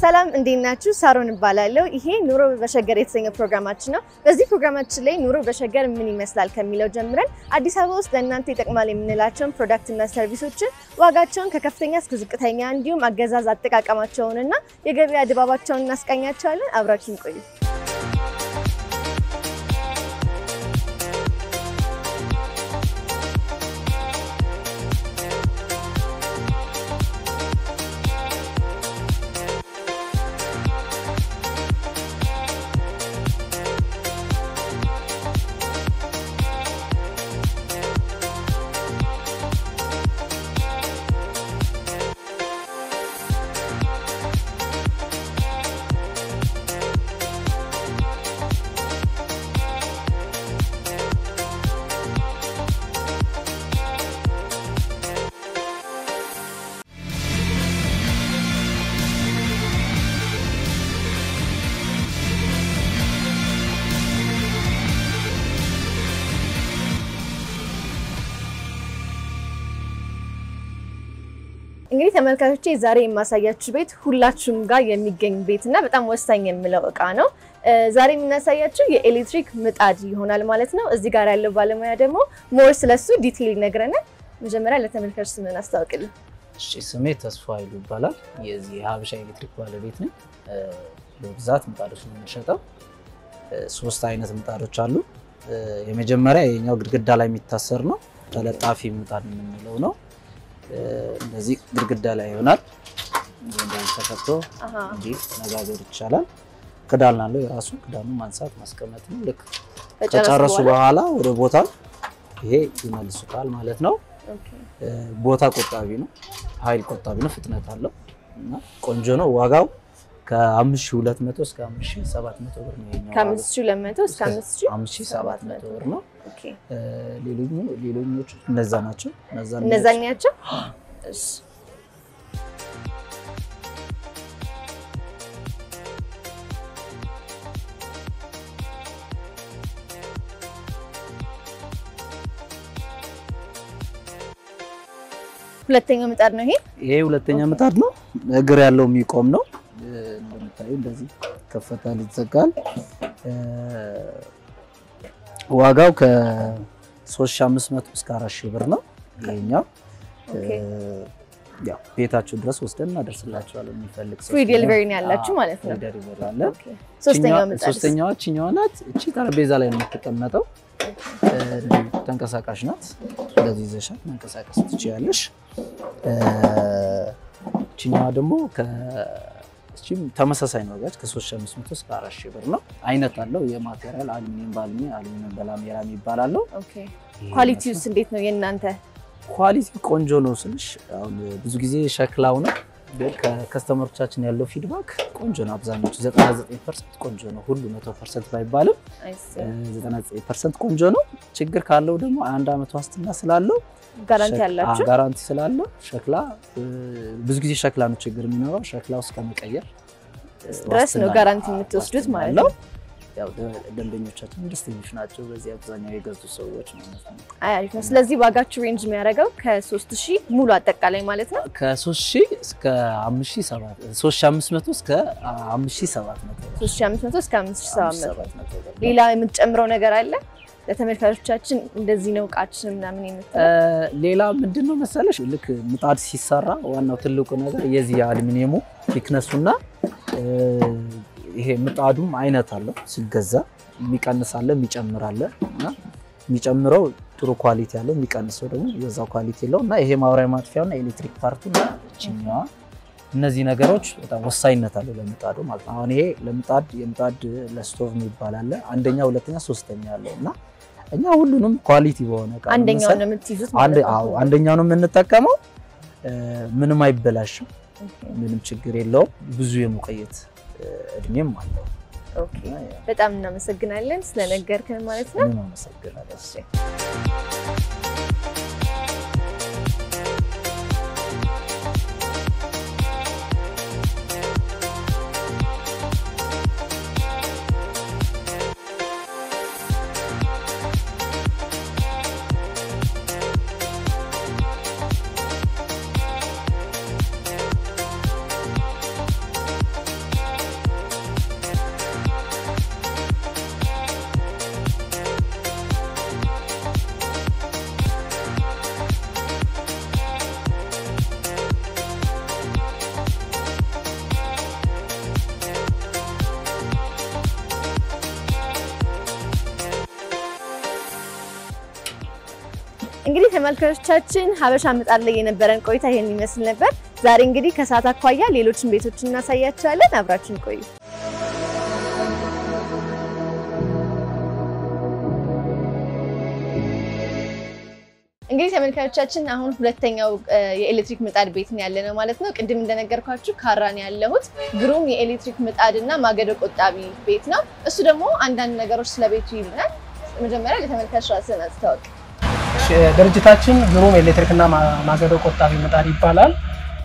ሰላም እንዴት ናችሁ? ሳሮን እባላለሁ። ይሄ ኑሮ በሸገር የተሰኘ ፕሮግራማችን ነው። በዚህ ፕሮግራማችን ላይ ኑሮ በሸገር ምን ይመስላል ከሚለው ጀምረን አዲስ አበባ ውስጥ ለእናንተ ይጠቅማል የምንላቸውን ፕሮዳክትና ሰርቪሶችን ዋጋቸውን ከከፍተኛ እስከ ዝቅተኛ እንዲሁም አገዛዝ አጠቃቀማቸውንና የገበያ ድባባቸውን እናስቃኛቸዋለን። አብራችን ቆዩ። እንግዲህ ተመልካቾቼ ዛሬ የማሳያችሁ ቤት ሁላችሁም ጋር የሚገኝ ቤት እና በጣም ወሳኝ የምለው እቃ ነው። ዛሬ የምናሳያችሁ የኤሌክትሪክ ምጣድ ይሆናል ማለት ነው። እዚህ ጋር ያለው ባለሙያ ደግሞ ሞር ስለሱ ዲቴይል ይነግረናል። መጀመሪያ ለተመልካች ስምን አስታውቅልን። እሺ ስሜ ተስፋ ኃይሉ ይባላል። የዚህ የሀበሻ ኤሌክትሪክ ባለቤት ነኝ። በብዛት ምጣዶች ነው የምንሸጠው። ሶስት አይነት ምጣዶች አሉ። የመጀመሪያ የኛው ግድግዳ ላይ የሚታሰር ነው። ተለጣፊ ምጣድ የምንለው ነው። እንደዚህ ግድግዳ ላይ ይሆናል። እንደዚህ ተከፍቶ እንዲህ መጋገር ይቻላል። ክዳን አለው የራሱ ክዳኑ ማንሳት ማስቀመጥ ነው። ልክ ከጨረሱ በኋላ ወደ ቦታ ይሄ ይመልሱታል ማለት ነው። ቦታ ቆጣቢ ነው፣ ኃይል ቆጣቢ ነው፣ ፍጥነት አለው እና ቆንጆ ነው። ዋጋው ከ5200 እስከ 5700 ብር ነው። ይሄኛው ከ5200 እስከ 5700 ብር ነው። ሌሎኞቹ እነዛ ናቸው። እነዛኛቸው እሺ ሁለተኛው ምጣድ ነው ይሄ። ይሄ ሁለተኛ ምጣድ ነው። እግር ያለው የሚቆም ነው። እንደምታዩ እንደዚህ ከፈታል፣ ይዘጋል። ዋጋው ከ3500 እስከ 4000 ብር ነው። ይሄኛው ያው ቤታችሁ ድረስ ወስደን እናደርስላችኋለን። የሚፈልግ ሰው ፍሪ ዴሊቨሪ ነው ያላችሁ ማለት ነው። ዴሊቨሪ አለ። ሶስተኛው ምጣድ ሶስተኛዋ እችኛዋ ናት። እቺ ጠረጴዛ ላይ ነው የምትቀመጠው። ተንቀሳቃሽ ናት። እንደዚህ ይዘሻት መንቀሳቀስ ትችያለሽ። እችኛዋ ደግሞ ተመሳሳይ ነው ጋች ከ3500 እስከ 4000 ብር ነው። አይነት አለው የማቴሪያል አሉሚኒየም በአሉሚኒየም አሉሚኒየም በላሜራ ይባላል። ኳሊቲውስ እንዴት ነው የእናንተ? ኳሊቲ ቆንጆ ነው ስልሽ አሁን ብዙ ጊዜ ሸክላው ነው ግን ከከስተመሮቻችን ያለው ፊድባክ ቆንጆ ነው። አብዛኞቹ 99% ቆንጆ ነው። ሁሉ 100% ባይባልም 99% ቆንጆ ነው። ችግር ካለው ደግሞ አንድ አመት ዋስትና ስላለው ጋራንቲ ያላችሁ ጋራንቲ ስላለው ሸክላ ብዙ ጊዜ ሸክላ ነው ችግር የሚኖረው። ሸክላው እስከ መቀየር ድረስ ነው ጋራንቲ የምትወስዱት ማለት ነው። ያው ደንበኞቻችን ደስተኞች ናቸው። በዚህ አብዛኛው የገዙ ሰዎች ማለት ነው። አሪፍ ነው። ስለዚህ ዋጋችሁ ሬንጅ የሚያደርገው ከ3000 ሙሉ አጠቃላይ ማለት ነው ከ3000 እስከ 3500 እስከ 5700 3500 እስከ 5700 ሌላ የምትጨምረው ነገር አለ? ለተመልካቾቻችን እንደዚህ ነው እቃችን ምናምን የምትለው ሌላ ምንድን ነው መሰለሽ፣ ልክ ምጣድ ሲሰራ ዋናው ትልቁ ነገር የዚህ የአሉሚኒየሙ ቲክነሱና ይሄ ምጣዱም አይነት አለው። ሲገዛ የሚቀንስ አለ የሚጨምር አለ እና የሚጨምረው ጥሩ ኳሊቲ አለው፣ የሚቀንሰው ደግሞ የዛው ኳሊቲ የለው እና ይሄ ማብሪያ ማጥፊያውና ኤሌክትሪክ ፓርቱ እና እችኛዋ እነዚህ ነገሮች በጣም ወሳኝነት አለው ለምጣዱ ማለት ነው። አሁን ይሄ ለምጣድ የምጣድ ለስቶቭ የሚባል አለ አንደኛ፣ ሁለተኛ፣ ሶስተኛ አለው እና እኛ ሁሉንም ኳሊቲ በሆነ እቃ አንደኛው ነው የምትይዙት ማለት ነው። አንደኛው ነው የምንጠቀመው። ምንም አይበላሽም፣ ምንም ችግር የለውም። ብዙ የመቆየት እድሜም አለው። ኦኬ በጣም እናመሰግናለን ስለነገርከን ማለት ነው። እኔም አመሰግናለሁ። እንግዲህ ተመልካቾቻችን ሀበሻ ምጣድ ላይ የነበረን ቆይታ ይሄን ይመስል ነበር። ዛሬ እንግዲህ ከሰዓት አኳያ ሌሎችን ቤቶችን እናሳያቸዋለን። አብራችን ቆዩ። እንግዲህ ተመልካቾቻችን አሁን ሁለተኛው የኤሌክትሪክ ምጣድ ቤት ነው ያለ ነው ማለት ነው። ቅድም እንደነገርኳችሁ ካራን ያለሁት ግሩም የኤሌክትሪክ ምጣድ እና ማገዶ ቆጣቢ ቤት ነው። እሱ ደግሞ አንዳንድ ነገሮች ስለ ቤቱ ይልናል። መጀመሪያ ለተመልካች ራስን አስተዋውቅ። ድርጅታችን ግሩም ኤሌክትሪክና ማገዶ ቆጣቢ ምጣድ ይባላል።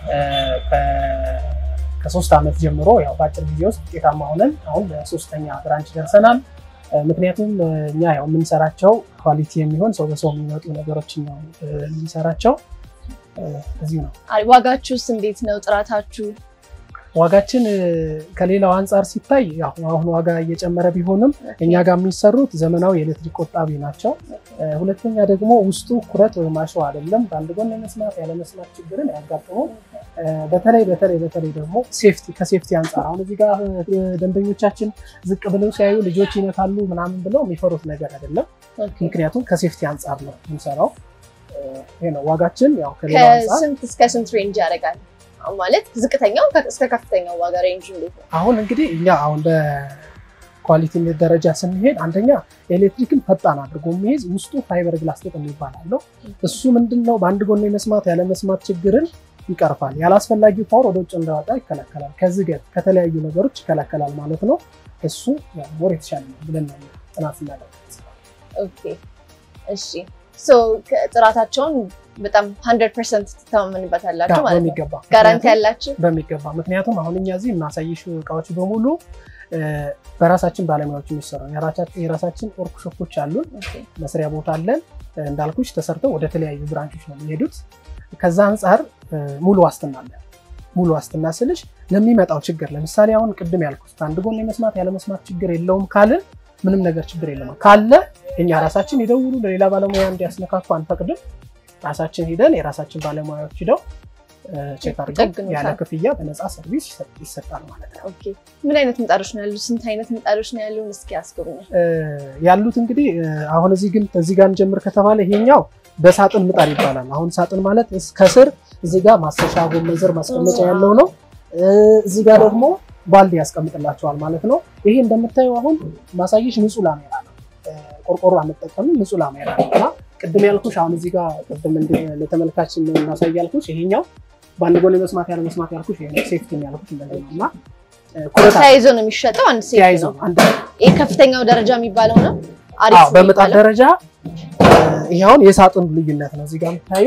ከሶስት ዓመት ጀምሮ ያው በአጭር ጊዜ ውስጥ ውጤታማ ሆነን አሁን በሶስተኛ ብራንች ደርሰናል። ምክንያቱም እኛ ያው የምንሰራቸው ኳሊቲ የሚሆን ሰው በሰው የሚመጡ ነገሮችን ነው የምንሰራቸው። እዚሁ ነው። ዋጋችሁስ እንዴት ነው? ጥራታችሁ? ዋጋችን ከሌላው አንጻር ሲታይ ያው አሁን ዋጋ እየጨመረ ቢሆንም እኛ ጋር የሚሰሩት ዘመናዊ የኤሌክትሪክ ቆጣቢ ናቸው። ሁለተኛ ደግሞ ውስጡ ኩረት ወይም አሸዋ አይደለም። በአንድ ጎን የመስማት ያለመስማት ችግርን ያጋጥሙ። በተለይ በተለይ በተለይ ደግሞ ሴፍቲ ከሴፍቲ አንጻር አሁን እዚህ ጋር ደንበኞቻችን ዝቅ ብለው ሲያዩ ልጆች ይነካሉ ምናምን ብለው የሚፈሩት ነገር አይደለም። ምክንያቱም ከሴፍቲ አንጻር ነው የምንሰራው። ይሄ ነው ዋጋችን። ያው ከሌላው አንጻር ከስንት እስከ ስንት ሬንጅ ያደርጋል? ማለት ዝቅተኛው እስከ ከፍተኛው ዋጋ ሬንጅ እንዴት ነው? አሁን እንግዲህ እኛ አሁን በኳሊቲ ደረጃ ስንሄድ አንደኛ ኤሌክትሪክን ፈጣን አድርጎ የሚይዝ ውስጡ ፋይበር ግላስ ጥጥ የሚባል አለው። እሱ ምንድን ነው በአንድ ጎን የመስማት ያለመስማት ችግርን ይቀርፋል። ያላስፈላጊ ፓወር ወደ ውጭ እንዳወጣ ይከላከላል። ከዝገት ከተለያዩ ነገሮች ይከላከላል ማለት ነው። እሱ ሞር የተሻለ ነው ብለን ነው ጥናት ስናደርግ። ኦኬ እሺ። ጥራታቸውን በጣም ሀንድረድ ፐርሰንት ትተማመንበታላችሁ ማለት ነው? በሚገባ ጋራንቲ ያላችሁ? በሚገባ ምክንያቱም አሁን እኛ እዚህ የማሳይሽ እቃዎች በሙሉ በራሳችን ባለሙያዎች የሚሰሩ የራሳችን ወርክሾፖች አሉን። መስሪያ ቦታ አለን። እንዳልኩሽ ተሰርተው ወደ ተለያዩ ብራንቾች ነው የሚሄዱት። ከዛ አንጻር ሙሉ ዋስትና አለ። ሙሉ ዋስትና ስልሽ ለሚመጣው ችግር ለምሳሌ አሁን ቅድም ያልኩት አንድ ጎን የመስማት ያለመስማት ችግር የለውም ካልን ምንም ነገር ችግር የለም። ካለ እኛ ራሳችን ይደውሉ፣ ለሌላ ባለሙያ እንዲያስነካኩ አንፈቅድም። ራሳችን ሂደን የራሳችን ባለሙያዎች ሂደው ቼክ አድርገው ያለ ክፍያ በነፃ ሰርቪስ ይሰጣል ማለት ነው። ኦኬ ምን አይነት ምጣዶች ነው ያሉት? ስንት አይነት ምጣዶች ነው ያሉን? እስኪ አስጎብኝ። ያሉት እንግዲህ አሁን እዚህ ግን እዚህ ጋር እንጀምር ከተባለ ይሄኛው በሳጥን ምጣድ ይባላል። አሁን ሳጥን ማለት ከስር እዚህ ጋር ማሰሻ ጎመን ዘር ማስቀመጫ ያለው ነው። እዚህ ጋር ደግሞ ባልዲ ያስቀምጥላቸዋል ማለት ነው። ይሄ እንደምታየው አሁን ማሳየሽ ንጹህ ላሜራ ነው። ቆርቆሮ አንጠቀምም፣ ንጹህ ላሜራ ነው እና ቅድም ያልኩሽ አሁን እዚህ ጋር ቅድም ለተመልካች እናሳይ ያልኩሽ ይሄኛው በአንድ ጎን የመስማት ያለ መስማት ያልኩሽ ይሄ ሴፍቲ ያልኩሽ እንደዚህ ነው እና ተያይዞ ነው የሚሸጠው። አንድ ሴት ተያይዞ ነው። ይሄ ከፍተኛው ደረጃ የሚባለው ነው። አሪፍ አዎ በምጣድ ደረጃ ይሄ አሁን የሳጥኑ ልዩነት ነው። እዚህ ጋር የምታዩ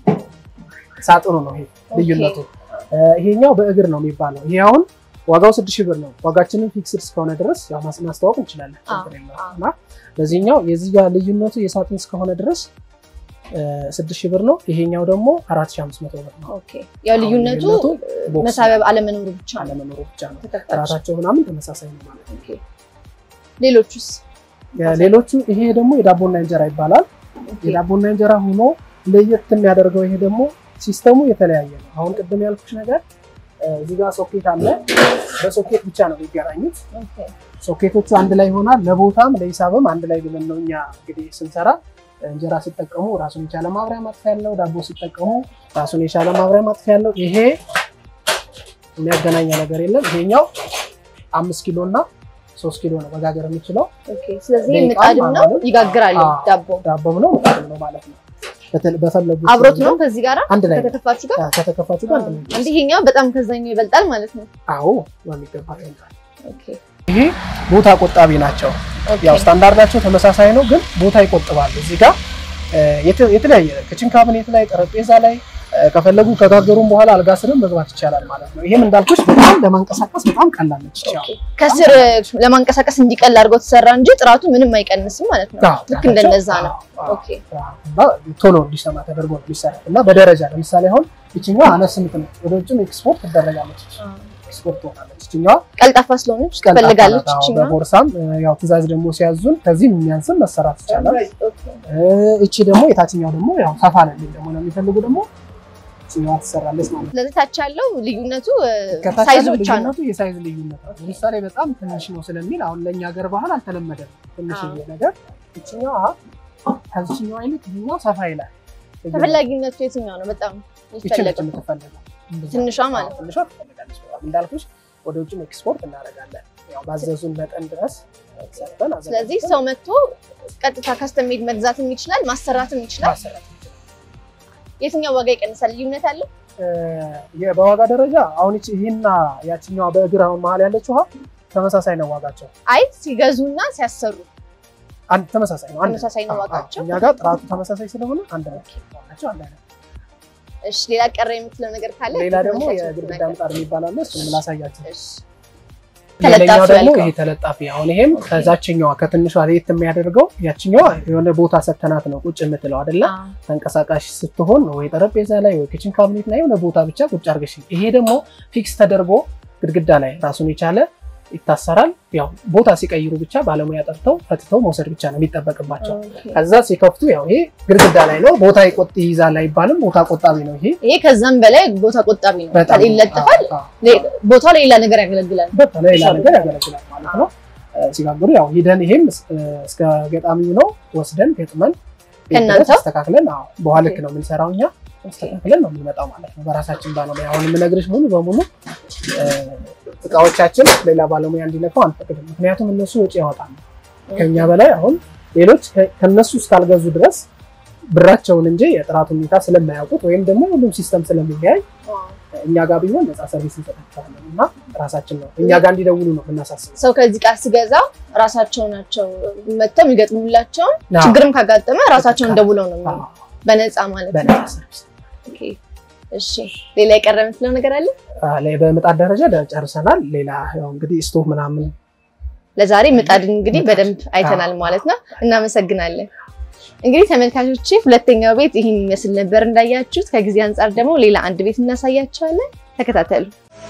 ሳጥኑ ነው ይሄ ልዩነቱ። ይሄኛው በእግር ነው የሚባለው። ይሄ አሁን ዋጋው ስድስት ሺህ ብር ነው። ዋጋችንን ፊክስድ እስከሆነ ድረስ ያው ማስተዋወቅ እንችላለን ችግር የለውም እና በዚህኛው የዚህ ጋር ልዩነቱ የሳጥን እስከሆነ ድረስ ስድስት ሺህ ብር ነው። ይሄኛው ደግሞ አራት ሺህ አምስት መቶ ብር ነው። ኦኬ ያው ልዩነቱ ቦክስ መሳቢያ አለመኖሩ ብቻ ነው። አለመኖሩ ብቻ ነው። ተከታች ጥራታቸው ምናምን ተመሳሳይ ነው ማለት ነው። ኦኬ ሌሎቹስ? ሌሎቹ ይሄ ደግሞ የዳቦና እንጀራ ይባላል። የዳቦና እንጀራ ሆኖ ለየት የሚያደርገው ይሄ ደግሞ ሲስተሙ የተለያየ ነው። አሁን ቅድም ያልኩሽ ነገር እዚህ ጋር ሶኬት አለ። በሶኬት ብቻ ነው የሚገናኙት። ኦኬ ሶኬቶቹ አንድ ላይ ይሆናል። ለቦታም ለሂሳብም አንድ ላይ ብለን ነው እኛ እንግዲህ ስንሰራ እንጀራ ሲጠቀሙ ራሱን የቻለ ማብሪያ ማጥፊያ ያለው፣ ዳቦ ሲጠቀሙ ራሱን የቻለ ማብሪያ ማጥፊያ ያለው። ይሄ የሚያገናኘ ነገር የለም። ይሄኛው አምስት ኪሎ እና ሶስት ኪሎ ነው መጋገር የሚችለው። ኦኬ ስለዚህ ደቂቃ ምጣድም ነው ማለት- ይጋግራል አዎ። ዳቦ ዳቦም ነው ምጣድም ነው ማለት ነው። በተለ- በፈለጉት አብሮት ነው ከዚህ ጋር አንድ ላይ ነው። ከተከፋችሁ ጋር ከተከፋችሁ ጋር አንድ ላይ ነው። እንዲህ ይሄኛው በጣም ከዛኛው ይበልጣል ማለት ነው። አዎ በሚገባ ይሆናል። ኦኬ ይሄ ቦታ ቆጣቢ ናቸው። ኦኬ ያው ስታንዳርዳቸው ተመሳሳይ ነው፣ ግን ቦታ ይቆጥባሉ። እዚህ ጋር እ፣ የተ- የተለያየ ክችን ካቢኔት ላይ ጠረጴዛ ላይ እ፣ ከፈለጉ ከጋገሩም በኋላ አልጋ ስርም መግባት ይቻላል ማለት ነው። ይሄም እንዳልኩሽ በጣም ለማንቀሳቀስ በጣም ቀላል ነች። ያው ከስር ለማንቀሳቀስ እንዲቀል አድርገው ተሰራ እንጂ ጥራቱ ምንም አይቀንስም ማለት ነው። አዎ፣ ልክ እንደነዛ ነው። አዎ፣ ኦኬ አዎ። እና ቶሎ እንዲሰማ ተደርጎ ነው የሚሰራ እና በደረጃ ለምሳሌ አሁን ይችኛዋ አነስ ምትነ ወደ ውጭም ኤክስፖርት ትደረጋለች። ኤክስፖርት ትሆናለች። ይችኛዋ ቀልጣፋ ስለሆነች ቀልጣፋ ትፈልጋለች። ናት። አዎ፣ ይችኛዋ በቦርሳም እ፣ ያው ትእዛዝ ደግሞ ሲያዙን ከዚህም የሚያንስም መሰራት ይቻላል። ኦኬ እቺ ደግሞ የታችኛው ደግሞ ያው ሰፋ ለሚል ደግሞ ነው የሚፈልጉ ደግሞ እችኛዋ ትሰራለች ማለት ነው። ስለዚህ ታች ያለው ልዩነቱ እ፣ ከታች ሳይዙ ያለው ብቻ ነው። ልዩነቱ የሳይዝ ልዩነት ነው። ለምሳሌ በጣም ትንሽ ነው ስለሚል አሁን ለእኛ ሀገር ባህል አልተለመደም። ትንሽ አዎ። ነገር እችኛዋ ከዚችኛዋ ይልቅ ይሄኛው ሰፋ ይላል። ተፈላጊነቱ የትኛው ነው በጣም ይቺ ነች የሚፈለገው? የምትፈለገው። ትንሿ ማለት ነው። ትንሿ ትፈልጋለች በጣም እንዳልኩሽ፣ ወደ ውጭም ኤክስፖርት እናደርጋለን። ያው ባዘዙን መጠን ድረስ ሰርተን አዘጋጅተን ስለዚህ ሰው መጥቶ ቀጥታ ከስተሜድ መግዛትም ይችላል ማሰራትም ይችላል። ማሰራት እንችላለን። የትኛው ዋጋ ይቀንሳል? ልዩነት አለው? እ፣ የ- በዋጋ ደረጃ አሁን ይቺ ይህና ያችኛዋ በእግር አሁን መሀል ያለችው ውሃ ተመሳሳይ ነው ዋጋቸው። አይ ሲገዙና ሲያሰሩ አንድ ተመሳሳይ ነው። አንድ ተመሳሳይ ነው አዎ፣ ዋጋቸው? እኛ ጋር ጥራቱ ተመሳሳይ ስለሆነ አንድ ነው ዋጋቸው አንድ አይነት። እሺ፣ ሌላ ቀረ የምትለው ነገር ካለ ሌላ ደግሞ ተመልካቾች የግድግዳ ነገር። ምጣድ የሚባል አለ። እሱንም ላሳያቸው። እሺ፣ ሌላኛው ተለጣፊ ደግሞ ያልከው። ይሄ ተለጣፊ አሁን ይሄም ከዛችኛዋ ከትንሿ ለየት የሚያደርገው ያችኛዋ የሆነ ቦታ ሰተናት ነው ቁጭ የምትለው አይደለ? አዎ። ተንቀሳቃሽ ስትሆን ወይ ጠረጴዛ ላይ ወይ ኪችን ካቢኔት ላይ የሆነ ቦታ ብቻ ቁጭ አድርገሽ። ይሄ ደግሞ ፊክስ ተደርጎ ግድግዳ ላይ ራሱን የቻለ ይታሰራል። ያው ቦታ ሲቀይሩ ብቻ ባለሙያ ጠርተው ፈትተው መውሰድ ብቻ ነው የሚጠበቅባቸው። ኦኬ። ከዛ ሲከፍቱ ያው ይሄ ግድግዳ ላይ ነው ቦታ ይቆጥ ይይዛል አይባልም። ቦታ ቆጣቢ ነው ይሄ ይሄ ከዛም በላይ ቦታ ቆጣቢ ነው። በጣም ይለጠፋል፣ አዎ፣ አዎ። ሌ- ቦታው ላይ ሌላ ነገር ያገለግላል። በቃ ለሌላ ነገር ያገለግላል ማለት ነው። እ፣ ሲጋግሩ ያው ሂደን ይሄም እ፣ እስከ ገጣሚው ነው ወስደን ገጥመን ቤት ከእናንተ? ድረስ አስተካክለን አዎ፣ በኋላ ልክ ነው የምንሰራው እኛ አስተካክለን ነው የምንመጣው ማለት ነው። በራሳችን ባለሙያ አሁን የምነግርሽ ሙሉ በሙሉ እ፣ እቃዎቻችን ሌላ ባለሙያ እንዲነካው አንፈቅድም። ምክንያቱም እነሱ ወጪ ያወጣሉ ከኛ በላይ አሁን ሌሎች ከ- ከነሱ እስካልገዙ ድረስ ብራቸውን እንጂ የጥራት ሁኔታ ስለማያውቁት ወይም ደግሞ ሁሉም ሲስተም ስለሚለያይ እኛ ጋር ቢሆን ነፃ ሰርቪስ እንሰጣቸዋለን እና ራሳችን ነው እኛ ጋር እንዲደውሉ ነው የምናሳስበው። ሰው ከዚህ ጋር ሲገዛ ራሳቸው ናቸው መጥተው የሚገጥሙላቸውን አዎ። ችግርም ካጋጠመ ራሳቸውን ደውለው ነው የሚሆነው። አዎ፣ በነፃ ማለት ነው። በነፃ ሰርቪስ። ኦኬ። እሺ ሌላ የቀረ የምትለው ነገር አለ? አ፣ ላይ በምጣድ ደረጃ ደ- ጨርሰናል። ሌላ ያው እንግዲህ ስቶቭ ምናምን ለዛሬ ምጣድን እንግዲህ ምጣድ። በደንብ አይተናል ማለት ነው። እናመሰግናለን። እንግዲህ ተመልካቾቼ ሁለተኛው ቤት ይህን ይመስል ነበር እንዳያችሁት። ከጊዜ አንጻር ደግሞ ሌላ አንድ ቤት እናሳያቸዋለን። ተከታተሉ።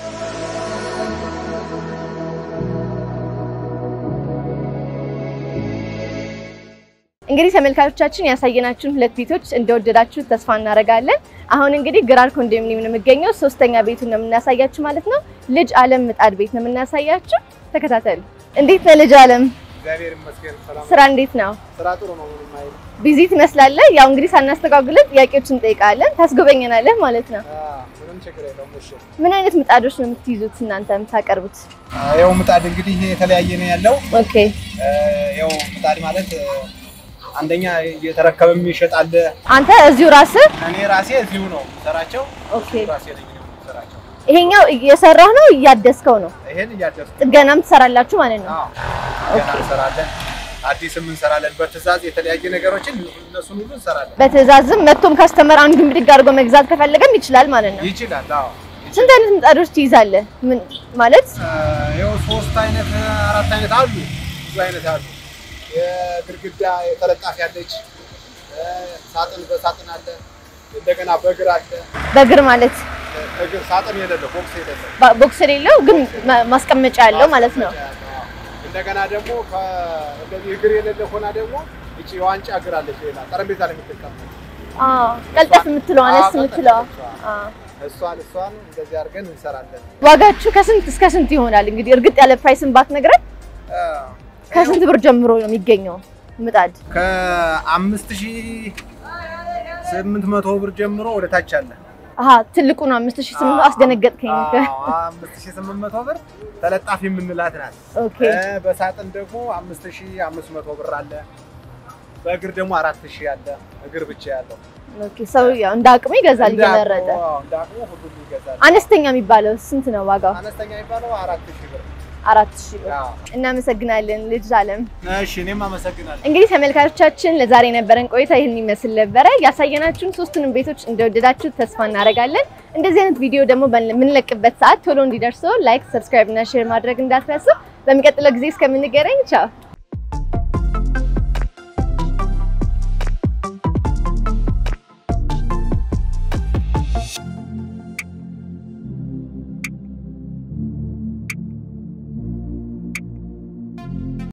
እንግዲህ ተመልካቾቻችን ያሳየናችሁን ሁለት ቤቶች እንደወደዳችሁት ተስፋ እናደርጋለን። አሁን እንግዲህ ግራር ኮንዶሚኒየም ነው የሚገኘው። ሶስተኛ ቤቱን ነው የምናሳያችሁ ማለት ነው። ልጅ አለም ምጣድ ቤት ነው የምናሳያችሁ። ተከታተሉ። እንዴት ነህ ልጅ አለም? እግዚአብሔር ይመስገን ሰላም ስራ እንዴት ነው? ስራ ጥሩ ነው። ምንም አይልም። ቢዚ ትመስላለህ። ያው እንግዲህ ሳናስተጓጉለን ጥያቄዎችን እንጠይቃለን፣ ታስጎበኘናለህ ማለት ነው። አዎ፣ ምንም ችግር የለውም። እሺ ምን አይነት ምጣዶች ነው የምትይዙት እናንተ የምታቀርቡት? ያው ምጣድ እንግዲህ የተለያየ ነው ያለው። ኦኬ ያው ምጣድ ማለት አንደኛ እየተረከበ የሚሸጥ አለ። አንተ እዚሁ ራስህ እኔ ራሴ እዚሁ ነው የምሰራቸው። ኦኬ። ራሴ ነኝ የምሰራቸው። ይሄኛው እየሰራህ ነው እያደስከው ነው? ይሄን እያደረኩ ጥገናም ትሰራላችሁ ማለት ነው? አዎ፣ ገና እንሰራለን። አዲስም እንሰራለን። በትዕዛዝ የተለያየ ነገሮችን እነሱን ሁሉ እንሰራለን። በትዕዛዝም መጥቶም ካስተመር አንዱን ብድግ አድርጎ መግዛት ከፈለገም ይችላል ማለት ነው። ይችላል። አዎ ስንት አይነት ምጣዶች ትይዛለህ? ምን ማለት ያው ሶስት አይነት አራት አይነት አሉ። ብዙ አይነት አሉ። የግድግዳ የተለጣፊ አለች። ሳጥን በሳጥን አለ። እንደገና በእግር አለ። በእግር ማለት እግር ሳጥን የሌለው ቦክስ የሌለው ባ- ቦክስ የሌለው ግን ማ- ማስቀመጫ ያለው ማለት ነው። እንደገና ደግሞ እንደዚህ እግር የሌለ ሆና ደግሞ እቺ የዋንጫ እግር አለች። ሌላ ጠረጴዛ ላይ የምትቀመጥ አዎ ቀልጠፍ የምትለው አነስ የምትለው አዎ። እሷን እሷን እንደዚህ አድርገን እንሰራለን። ዋጋችሁ ከስንት እስከ ስንት ይሆናል? እንግዲህ እርግጥ ያለ ፕራይስን ባትነግረን ከስንት ብር ጀምሮ ነው የሚገኘው ምጣድ? ከአምስት ሺህ ስምንት መቶ ብር ጀምሮ ወደ ታች አለ። አሀ ትልቁ ነው አምስት ሺህ ስምንት አስደነገጥከኝ። አምስት ሺህ ስምንት መቶ ብር ተለጣፊ የምንላት ናት። ኦኬ እ በሳጥን ደግሞ አምስት ሺህ አምስት መቶ ብር አለ። በእግር ደግሞ አራት ሺህ አለ። እግር ብቻ ያለው ኦኬ። ሰው ያው እንደ አቅሙ ይገዛል እንደ አቅሙ- እየመረጠ። አዎ፣ እንደ አቅሙ ሁሉም ይገዛል። አነስተኛ የሚባለው ስንት ነው ዋጋው? አነስተኛ የሚባለው አራት ሺህ ብር። አራት ሺህ ብር። አዎ። እናመሰግናለን ልጅ አለም። እሺ እኔም አመሰግናለሁ። እንግዲህ ተመልካቾቻችን ለዛሬ የነበረን ቆይታ ይህን ይመስል ነበረ። ያሳየናችሁን ሶስቱንም ቤቶች እንደወደዳችሁ ተስፋ እናደርጋለን። እንደዚህ አይነት ቪዲዮ ደግሞ በምንለቅበት ሰዓት ቶሎ እንዲደርሰው ላይክ፣ ሰብስክራይብ እና ሼር ማድረግ እንዳትረሱ። በሚቀጥለው ጊዜ እስከምንገናኝ ቻው።